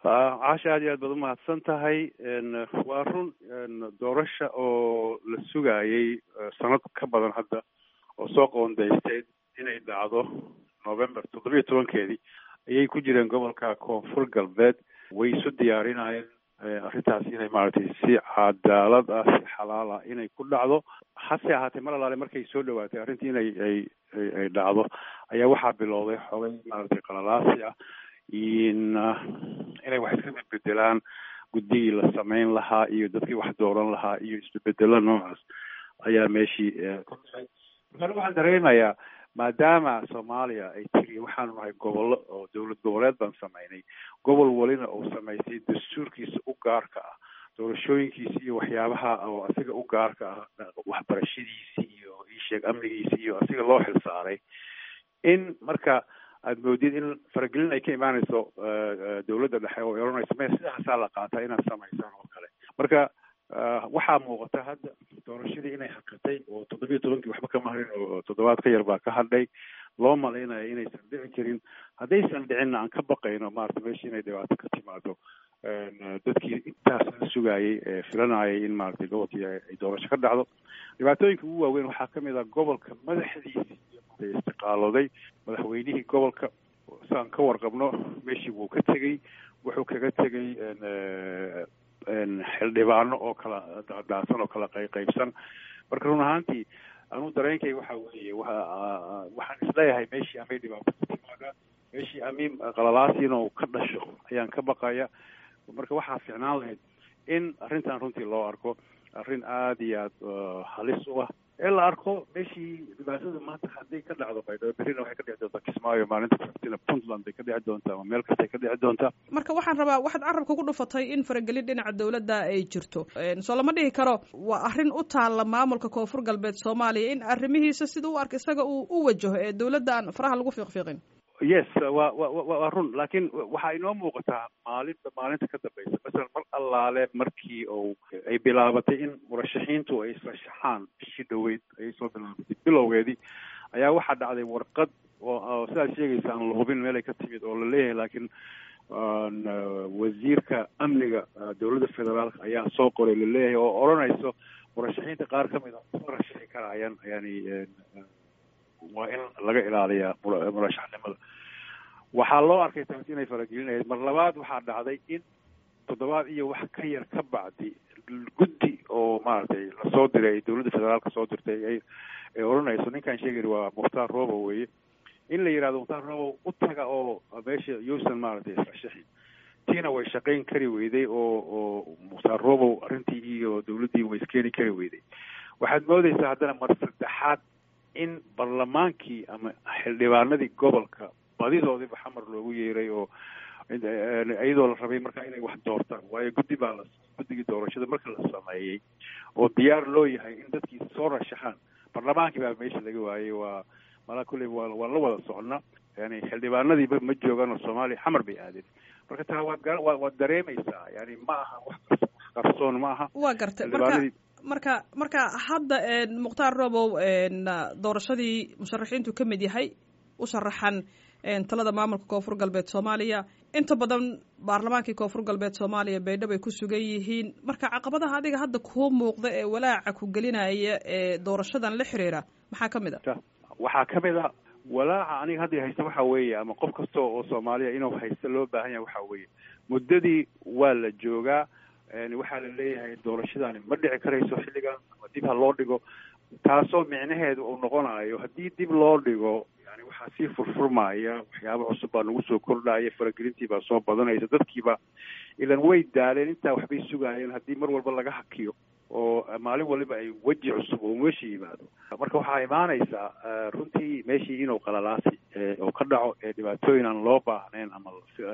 caasha aad iyo aad baad umahadsan tahay waa run doorasha oo la sugayay sanad ka badan hadda oo soo qoondaysteed inay dhacdo november toddobiyo tobankeedii ayay ku jireen gobolka koonfur galbeed way isu diyaarinayeen arrintaas inay maaragtay si cadaalad ah si xalaal ah inay ku dhacdo hase ahaatee mar alaale markay soo dhawaatay arrintii inay ay ay dhacdo ayaa waxaa bilowday xogay maaragtay qalalaasi ah in inay wax iska bedbedelaan guddigii la samayn lahaa iyo dadkii wax dooran lahaa iyo isbedbedelo noocaas ayaa meeshii ka dhacay markaana waxaan dareemayaa maadaama soomaaliya ay tiri waxaanu nahay gobollo oo dowlad goboleed baan samaynay gobol walina uu samaystay dastuurkiisa u gaarka ah doorashooyinkiisi iyo waxyaabaha oo asiga u gaarka ah waxbarashadiisi iyo isheeg amnigiisi iyo asiga loo xilsaaray in marka aada moodid in faragelin ay ka imaanayso dowladda dhexe oo oranayso me sidaasaa la qaataa inaad samaysaan oo kale marka waxaa muuqata hadda doorashadii inay hakatay oo toddobiyo tobankii waxba kama harin oo toddobaad ka yar baa ka hadhay loo malaynayo inaysan dhici karin haddaysan dhicinna aan ka baqayno maarata meesha inay dhibaato ka timaado dadkii intaas la sugayay ee filanayay in maaragtay gobolkii ay doorasho ka dhacdo dhibaatooyinka ugu waaweyn waxaa kamid ah gobolka madaxdiisi istiqaalooday madaxweynihii gobolka saan ka warqabno meeshii wuu ka tegey wuxuu kaga tegey xildhibaano oo kala daadaasan oo kala qayqaybsan marka run ahaantii anuu dareenkay waxa weeye wa waxaan isleeyahay meeshii amay dhibaato ka timaada meeshii amiin qalalaasi inuu ka dhasho ayaan ka baqaya marka waxaa fiicnaan lahayd in arrintan runtii loo arko arrin aada iyo aada halis u ah ee la arko meeshii dhibaatada maanta hadday ka dhacdo baydhabo berrina waxay ka dhici doontaa kismaayo maalinta sabtina puntland bay ka dhici doontaa ama meel kastay ka dhici doontaa marka waxaan rabaa waxaad carabka ku dhufatay in faragelin dhinaca dowladda ay jirto soo lama dhihi karo waa arrin u taalla maamulka koonfur galbeed soomaaliya in arrimihiisa sida u arka isaga uu u wajaho ee dowladda aan faraha lagu fiiqfiiqin yes wa wa waa run laakiin waxaa inoo muuqataa maalinta maalinta ka dambeysa masalan mar allaale markii uu ay bilaabatay in murashaxiintu ay israshaxaan bishii dhaweyd ayay soo bilaabatay bilowgeedii ayaa waxaa dhacday warqad oo sidaad sheegaysa aan la hubin meelay ka timid oo la leeyahay laakiin wasiirka amniga dowladda federaalka ayaa soo qoray laleeyahay oo odhanayso murashaxiinta qaar ka mid a ma rashaxi karayaan yani waa in laga ilaaliyaa murashaxnimada waxaa loo arkay taas inay faragelinayd mar labaad waxaa dhacday in toddobaad iyo wax ka yar ka bacdi guddi oo maaragtay lasoo diray dowladda federaalka soo dirtay ay ay odhanayso ninkaan sheegayna waa mukhtaar robo weye in la yidhahdo mukhtaar robo u taga oo meesha yuusan maaragtay israshaxin tiina way shaqayn kari weyday oo oo mukhtaar robo arrintii iyo dowladdii way iskeeni kari weyday waxaad moodeysaa haddana mar saddexaad in barlamaankii ama xildhibaanadii gobolka badidoodiiba xamar loogu yeeray oo iyadoo la rabay markaa inay wax doortaan waayo guddi baa la guddigii doorashada marka la sameeyey oo diyaar loo yahay in dadkii soo rashaxaan barlamaankii baa meesha laga waayey waa malaa kulley waa waan la wada soconnaa yani xildhibaanadiiba ma joogaan oo soomaaliya xamar bay aadeen marka taa waad ga waad dareemaysaa yani ma aha wax wax qarsoon ma aha waa gartay marka marka marka hadda mukhtaar robow doorashadii musharaxiintu ka mid yahay u sharaxan talada maamulka koonfur galbeed soomaaliya inta badan baarlamaankii koonfur galbeed soomaaliya baydhabo ay ku sugan yihiin marka caqabadaha adiga hadda kuu muuqda ee walaaca ku gelinaya ee doorashadan la xiriira maxaa ka mid a waxaa ka mid a walaaca aniga hadda haysta waxa weeye ama qof kasta oo soomaaliya inuu haysta loo baahan yahay waxa weeye muddadii waa la joogaa waxaa la leeyahay doorashadaani ma dhici karayso xilligan ama dib ha loo dhigo taasoo micnaheedu uu noqonayo haddii dib loo dhigo yani waxaa sii furfurmaya waxyaaba cusub baa nagu soo kordhaya faragelintii baa soo badanaysa dadkiiba ilan way daaleen intaa waxbay sugaayeen haddii mar walba laga hakiyo oo maalin waliba ay weji cusub oo meesha yimaado marka waxaa imaanaysaa runtii meeshii inuu qalalaasi oo ka dhaco ee dhibaatooyin aan loo baahnayn ama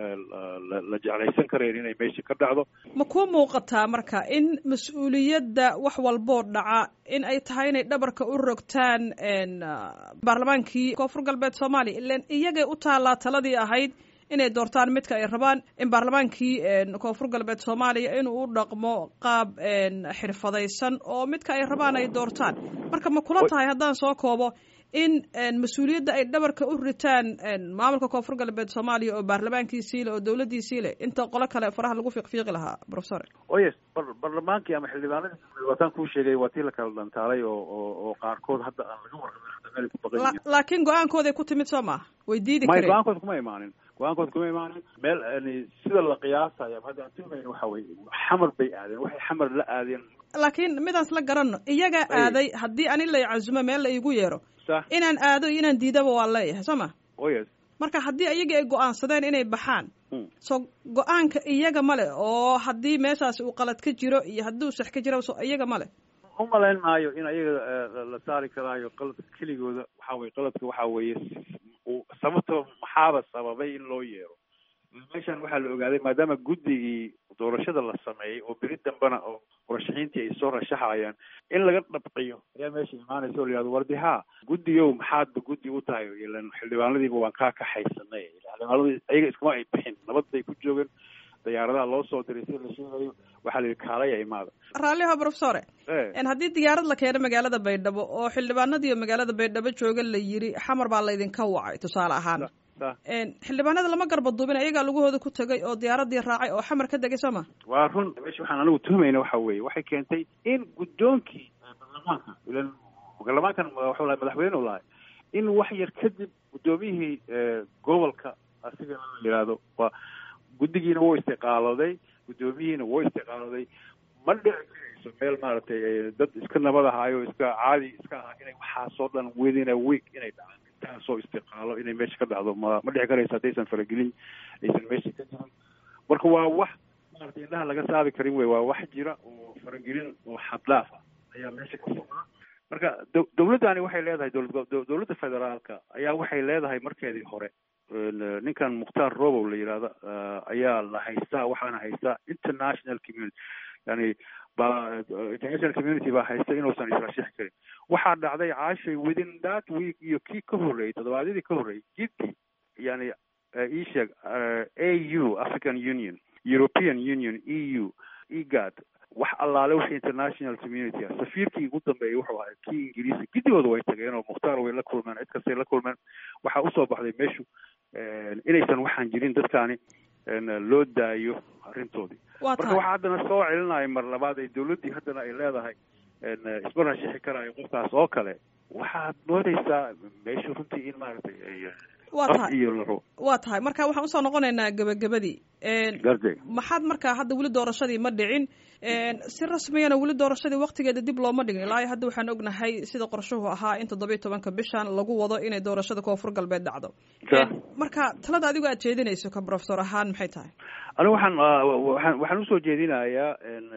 la jeclaysan karayn inay meesha ka dhacdo ma kuu muuqataa marka in mas-uuliyadda wax walboo dhaca in ay tahay inay dhabarka u rogtaan baarlamaankii koonfur galbeed soomaaliya ilan iyagay u taallaa taladii ahayd inay doortaan midka ay rabaan in baarlamaankii koonfur galbeed soomaaliya inuu u dhaqmo qaab xirfadaysan oo midka ay rabaan ay doortaan marka ma kula tahay haddaan soo koobo in mas-uuliyadda ay dhabarka u ritaan maamulka koonfur galbeed soomaaliya oo baarlamaankiisii le oo dawladdiisii le inta qolo kale faraha lagu fiiqfiiqi lahaa professor o yes barlamaankii ama xildhibaanadii wataan kuu sheegay waa tii la kala dhantaalay oo oo oo qaarkood hadda aan laga warqabin hadda meel ku baqan laakiin go-aankooday ku timid soo maaha way diidi may kareen go-aankooda kuma imaanin go-aankooda kuma imaanin meel yani sida la qiyaasayo hadda aan tilmayn waxa weye xamar bay aadeen waxay xamar la aadeen laakiin midaas la garanno iyagaa aaday haddii ani lay casumo meel la iigu yeero sax inaan aado iyo inaan diidaba waa leeyahay soo ma o yes marka haddii iyagii ay go-aansadeen inay baxaan so go-aanka iyaga male oo haddii meeshaasi uu qalad ka jiro iyo haddii uu sax ka jiro so iyaga male umalayn maayo in ayaga la saari karaayo qaladka keligooda waxa weye qaladka waxa weeye sababta maxaaba sababay in loo yeero meeshan waxaa la ogaaday maadaama guddigii doorashada la sameeyey oo beri dambena oo murashaxiintii ay soo rashaxayaan in laga dhabqiyo ayaa meesha imaanaysa oo la yihahdo wardi haa guddigow maxaadba guddi u tahay ilan xildhibaanadiiba waan kaa kaxaysanay xildhibaanadii ayaga iskuma ay bixin nabad bay ku joogeen diyaaradaha loo soo diray sida la sheegayo waxaa la yidhi kaalaya imaada raalliho professore haddii diyaarad la keeno magaalada baydhabo oo xildhibaanadiiyo magaalada baydhabo jooga la yiri xamar baa laydinka wacay tusaale ahaan xildhibaanada lama garbaduubin ayagaa lugahooda ku tegay oo diyaaradii raacay oo xamar ka degay soo ma waa run meesha waxaan anigu tuhmayna waxa weeye waxay keentay in guddoonkii baarlamaanka ilan baarlamaankan waxuu lahay madaxweyne u lahay in wax yar kadib guddoomiyihii gobolka asiga la yidhaahdo waa guddigiina wuu istiqaalooday guddoomiyihiina wuu istiqaalooday ma dhici karayso meel maaragtay dad iska nabad ahaayo iska caadi iska ahaa inay waxaasoo dhan within a week inay dhacaan intaasoo istiqaalo inay meesha ka dhacdo ma ma dhici karayso haddaysan faragelin aysan meesha ka jirin marka waa wax maaragtay indhaha laga saari karin wey waa wax jira oo faragelin oo xadlaaf ah ayaa meesha ka socda marka d dawladdani waxay leedahay dowlad dowladda federaalka ayaa waxay leedahay markeedii hore ninkan mukhtaar robow la yidhahda ayaa la haystaa waxaana haystaa international community yani ba international community baa haysta inuusan israshixi karin waxaa dhacday caashay within that week iyo kii ka horreeyey toddobaadyadii ka horreeyey jiddi yani ii sheeg a u african union european union e u egad wax allaale wixii international community ah safiirkii ugu dambeeyay wuxuu ahay kii ingiriisi gidigooda way tageen oo mukhtaar way la kulmeen cid kastay la kulmeen waxaa usoo baxday meeshu inaysan waxaan jirin dadkaani loo daayo arrintoodii marka waxaa haddana soo celinaya mar labaad ay dawladdii haddana ay leedahay isma rashixi karaayo qofkaas oo kale waxaad moodaysaa meeshu runtii in maaragtay wa tahay waa tahay marka waxaan usoo noqonaynaa gebagabadii garde maxaad markaa hadda weli doorashadii ma dhicin si rasmiyana weli doorashadii waktigeeda dib looma dhigin ilaa hadda waxaan ognahay sida qorshuhu ahaa in toddobiyo tobanka bishan lagu wado inay doorashada koonfur galbeed dhacdo marka talada adigo aad jeedinayso ka professor ahaan maxay tahay anigu waxaan waan waxaan usoo jeedinayaa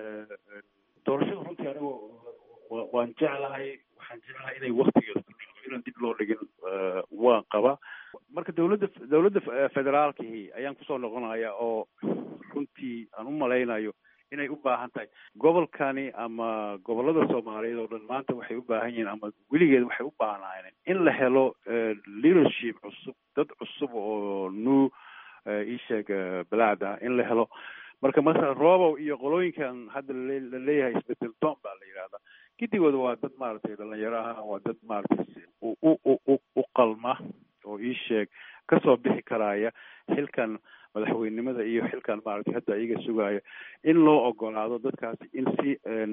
doorashada runtii anigu waan jeclahay waxaan jeclahay inay waktigeeda ku dhacdo inaan dib loo dhigin waan qaba marka dawladda dawladda federaalkihi ayaan kusoo noqonaya oo runtii aan u malaynayo inay u baahan tahay gobolkani ama gobolada soomaaliyeed oo dhan maanta waxay u baahan yihiin ama weligeed waxay u baahnaayeen in la helo leadership cusub dad cusub oo new isheeg balaad ah in la helo marka masala robow iyo qolooyinkan hadda la leeyahay isbedel doon baa la yidhahdaa gidigooda waa dad maaragtay dhalinyaro ah waa dad maaragtay u u u u qalma oo ii sheeg kasoo bixi karaya xilkan madaxweynenimada iyo xilkan maaragtay hadda iyaga sugaayo in loo ogolaado dadkaasi in si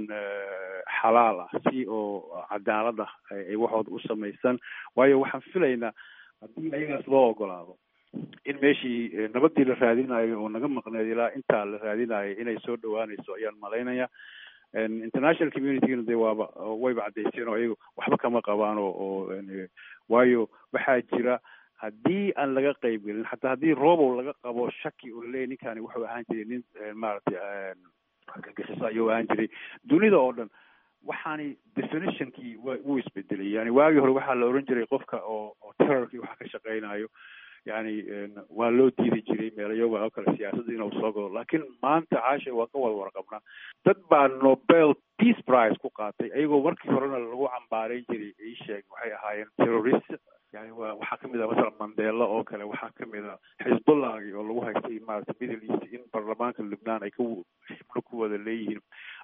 xalaal ah si oo cadaalad ah ay waxooda u samaysan waayo waxaan filaynaa haddii ayagaas loo ogolaado in meeshii nabadii la raadinayo oo naga maqneed ilaa intaa la raadinayo inay soo dhawaanayso ayaan malaynaya international communitygana de waaba wayba caddayseen oo iyagu waxba kama qabaan oo oo waayo waxaa jira haddii aan laga qayb gelin xataa haddii robow laga qabo shaki oo laleeyahy ninkani wuxuu ahaan jiray nin maaragtay argagixiso ayuu ahaan jiray dunida oo dhan waxaani definitionkii wa wuu isbedelay yani waagii hore waxaa la oran jiray qofka oo oo terrorkii waxa ka shaqeynayo yani waa loo diidi jiray meelayoga oo kale siyaasadda inuu soo galo laakiin maanta caasha waa ka wada warqabnaa dad baa nobel peace prize ku qaatay ayagoo markii horena lagu cambaareyn jiray ii sheeg waxay ahaayeen terrorist yani wa waxaa kamid ah masalan mandela oo kale waxaa kamid a xisbullahgi oo lagu haystay maarata middle east in baarlamaanka lubnaan ay ka xibno ku wada leeyihiin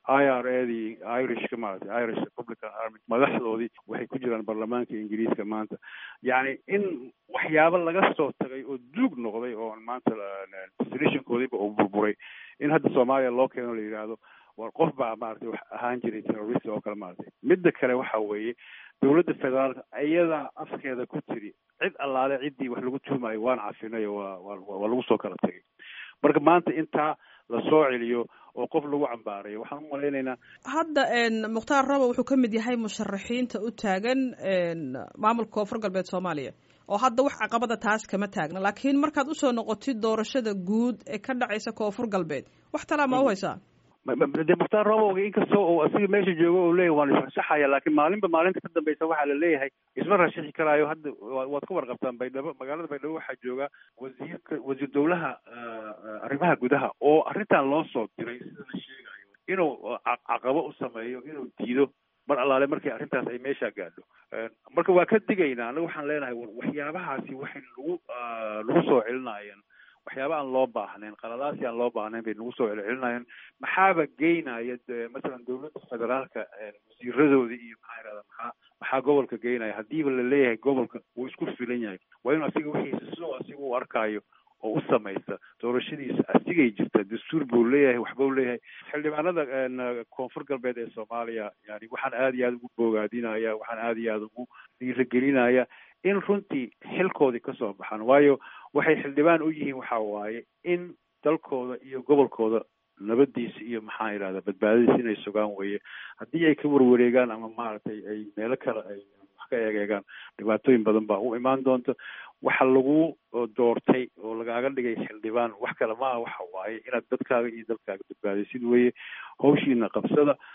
i r a dii irishka maaragtay irish republican army madaxdoodii waxay ku jiraan baarlamaanka ingiriiska maanta yacni in waxyaabo laga soo tagay oo duug noqday oo maanta destinationkoodiiba uu burburay in hadda soomaaliya loo keeno la yidhaahdo war qof baa maaragtay wax ahaan jiray terrorist oo kale maaragtay midda kale waxa weeye dowladda federaalka iyadaa afkeeda ku tiri cid allaale ciddii wax lagu tuumayo waan cafinay waa waa waa lagu soo kala tegay marka maanta intaa lasoo celiyo oo qof lagu cambaarayo waxaan u malaynaynaa hadda mukhtaar rabo wuxuu ka mid yahay musharaxiinta u taagan maamulka koonfur galbeed soomaaliya oo hadda wax caqabada taas kama taagna laakiin markaad usoo noqotid doorashada guud ee ka dhacaysa koonfur galbeed wax talaa ma u haysaa de mukhtaar roboga inkastoo uu asiga meesha joogo u leeyahy waan israshaxaya laakiin maalinba maalinta ka dambeysa waxaa la leeyahay isma rashaxi karaayo hadda waad ka warqabtaan baydhabo magaalada baydhabo waxaa jooga wasiirka wasiir dowlaha arrimaha gudaha oo arrintan loo soo diray sida la sheegayo inuu caqabo u sameeyo inuu diido mar allaale markii arrintaas ay meesha gaadho marka waa ka digaynaa anaga waxaan leenahay waxyaabahaasi waxay nagu nagu soo celinayaan waxyaaba aan loo baahnayn qaladaasi aan loo baahnayn bay nagu soo celcelinayaan maxaaba geynaya masalan dowladda federaalka wasiiradoodii iyo maxaa irahda maxaa maxaa gobolka geynaya haddiiba la leeyahay gobolka wuu isku filan yahay waa inuu asiga wixiisa sidoo asiga u arkaayo oo u samaysta doorashadiisa asigay jirta dastuur buu leeyahay waxbuu leeyahay xildhibaanada koonfur galbeed ee soomaaliya yani waxaan aada iyo aada ugu boogaadinaya waxaan aada iyo aada ugu dhiiragelinaya in runtii xilkoodii kasoo baxaan waayo waxay xildhibaan u yihiin waxa waaye in dalkooda iyo gobolkooda nabadiisa iyo maxaa yidhahda badbaadadiisa inay sugaan weeye haddii ay ka warwareegaan ama maaragtay ay meelo kale ay wax ka eegeegaan dhibaatooyin badan baa u imaan doonta waxa lagu doortay oo lagaaga dhigay xildhibaan wax kale maaha waxa waaye inaad dadkaaga iyo dalkaaga badbaadisid weeye hawshiina qabsada